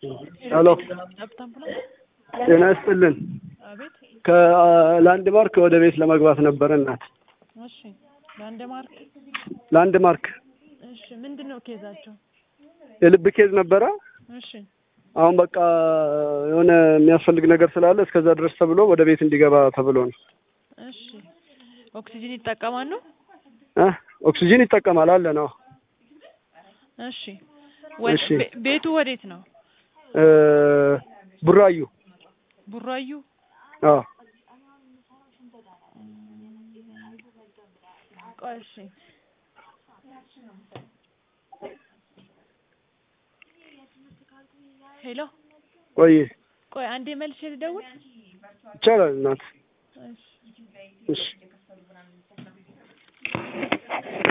ሄሎ ጠብታ አምቡላንስ። ጤና ይስጥልን። አቤት። ከላንድ ማርክ ወደ ቤት ለመግባት ነበረ እናት። እሺ። ላንድማርክ። ላንድ ማርክ እሺ። ምንድን ነው ኬዛቸው? የልብ ኬዝ ነበረ። እሺ። አሁን በቃ የሆነ የሚያስፈልግ ነገር ስላለ እስከዛ ድረስ ተብሎ ወደ ቤት እንዲገባ ተብሎ ነው። እሺ። ኦክሲጅን ይጠቀማሉ? እ ኦክሲጂን ይጠቀማል አለ ነው። እሺ። ወ- እሺ። ቤ- ቤቱ ወዴት ነው? እ ቡራዩ ቡራዩ። አዎ ቆይ እሺ። ሄሎ ቆይ ቆይ አንዴ መልሼ ልደውል። ይቻላል እናት። እሺ። እሺ